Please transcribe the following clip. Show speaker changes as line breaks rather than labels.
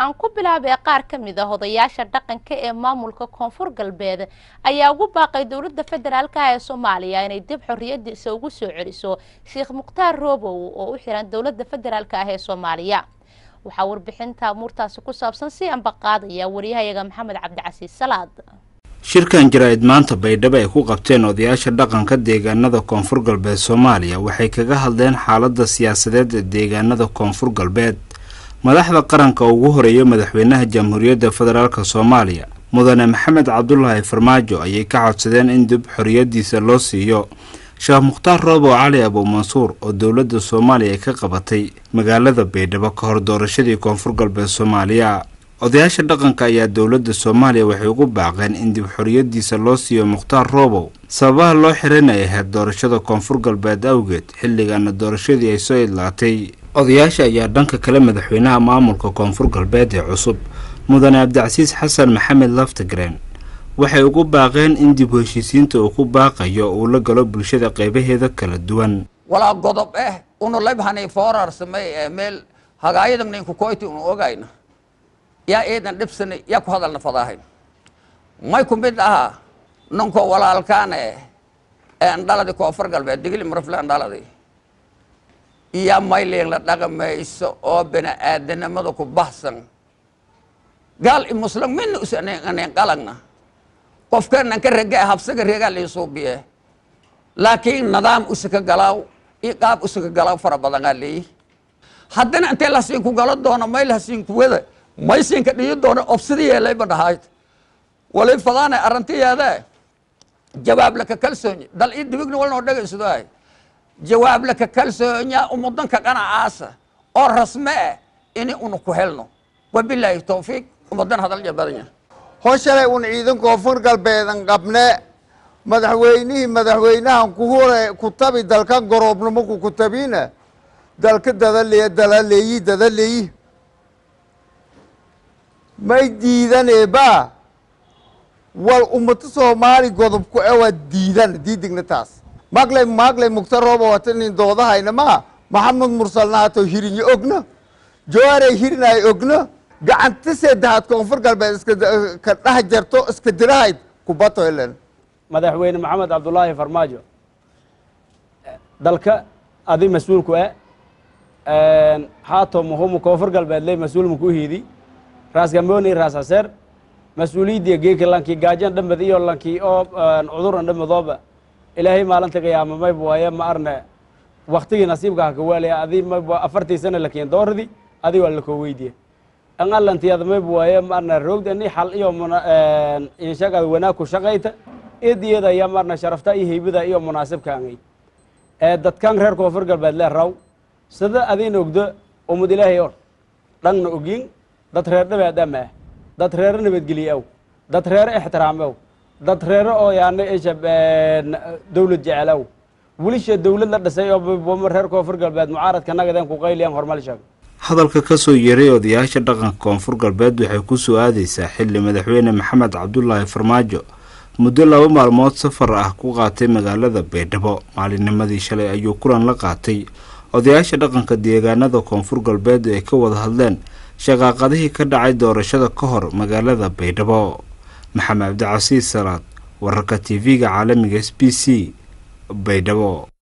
aan ku bilaabay qaar ka mid a odayaasha dhaqanka ee maamulka koonfur galbeed ayaa ugu baaqay dowladda federaalk ee soomaaliya inay dib xorriyadiisa ugu soo celiso sheekh mukhtaar roobow oo u xiran dowladda federaalk ah ee soomaaliya waxaa warbixinta amuurtaasi ku saabsan si ambaqaadaya wariyahayaga maxamed cabdicasiis salaad
shirkan jaraa'id maanta baydhabo ay ku qabteen odayaasha dhaqanka deegaanada koonfur galbeed soomaaliya waxay kaga hadleen xaaladda siyaasadeed ee deegaanada koonfur galbeed madaxda qaranka ugu horeeya madaxweynaha jamhuuriyadda federaalk soomaaliya mudane maxamed cabdulaahi farmaajo ayay ka codsadeen in dib xorriyadiisa loo siiyo sheekh mukhtaar roobow cali abuumansuur oo dowladda soomaaliya ay ka qabatay magaalada baydhabo ka hor doorashadii koonfur galbeed soomaaliya odayaasha dhaqanka ayaa dowladda soomaaliya waxay ugu baaqeen in dib xorriyadiisa loo siiyo mukhtaar roobow sababaha loo xiran ay ahayd doorashada koonfur galbeed awgeed xilligaana doorashadii ay soo idlaatay odayaasha ayaa dhanka kale madaxweynaha maamulka koonfur galbeed ee cusub mudane cabdicasiis xasan maxamed laftagreen waxay ugu baaqeen in dib heshiisiinta uu ku baaqayo uu la galo bulshada qaybaheeda kala duwan
walaa godob eh unulabhani foorarsamay ee meel hagaayadamnainku koyti unu ogayna yaa eedan dhibsani yaa ku hadalna fadaahayn may ku mid aha ninkoo walaalkaane ee andhaladi koonfur galbeed digili marafle andhaladi iyo mayliin la dhaqamayso oo bini aadanimada ku bahsan gaal i muslim mina usanen qalagna qofkanan ka rege habsaga reegaa liisuubiye laakiin nidaam usaka galaaw iyo qaab usaka galaaw fara badanaa leeyi haddana intee lasiinku galo doono mayl hasiinku wada maysinka dhiyi doono obsida yeelayba dhahayd wali fadaane arrintiyeede jawaab laka kalsoonya dal ii dibigna walnoo dhegaysadoay jawaab laka kalsoonya umudanka qanacaasa oo rasme eh ini unu ku helno wabilaahi towfiiq umudan hadal jabadanya
hoshalay un ciidan koonfur galbeedan qabne madaxweynihii madaxweynahan kuhure ku tabi dalkan goroobnimo ku kutabina dalka dadaleey dalaleeyi dadaleeyi may diidaneeba wal ummata soomaali godobku ewa diidan diidigna taas maglay maglay mugta rooba watanin doodahayna ma maxamed mursalnaato hirinyo ogna joarey hirinay ogna gacanta sedahaad koonfur galbeed iska ka dhah jarto iska dirahayd kubato elen
madaxweyne maxamed cabdulaahi farmaajo dalka adi mas-uulku e haato muhumu koonfur galbeed ley mas-uul muku hiidi raas gambooni raas haseer mas-uuliyaddiya geeka lankii gaajan dhamad iyo lankii oo cuduran dhamadooba ilaahay maalinta qiyaama mayb waaye ma arne waktigii nasiibka haka waalaya adi mayb afartii sana lakiin dooradi adi waa lakoo weydiye an alantiyada mayb waaye ma arne roogdani xal iyo inshagad wanaag ku shaqayta idiyada ayaa ma arne sharafta iyo heybada iyo munaasibkaangay ee dadkan reer koonfur galbeed lee raw sida adin ogdo umad ilaahay or dhanna ogin dad reer dhabaadama ah dad reero nabadgeliye aw dad reero ixtiraam aw dad reero oo yaana isha dawlad jecel aw welisha dawlad la dhisay oo reer koonfur galbeed mucaaradka nagadeen ku qayliyaan hormal sheeg
hadalka kasoo yeeray odayaasha dhaqanka koonfur galbeed waxay ku soo aadaysaa xilli madaxweyne maxamed cabdulaahi farmaajo muddo laba maalmood safar ah ku qaatay magaalada baydhabo maalinnimadii shalay ayuu kulan la qaatay odayaasha dhaqanka deegaanada koonfur galbeed ay ka wada hadleen shaqaaqadihii ka dhacay doorashada ka hor magaalada baydhabo maxamed cabdicasiis salaad wararka t v-ga caalamiga s b c baydhabo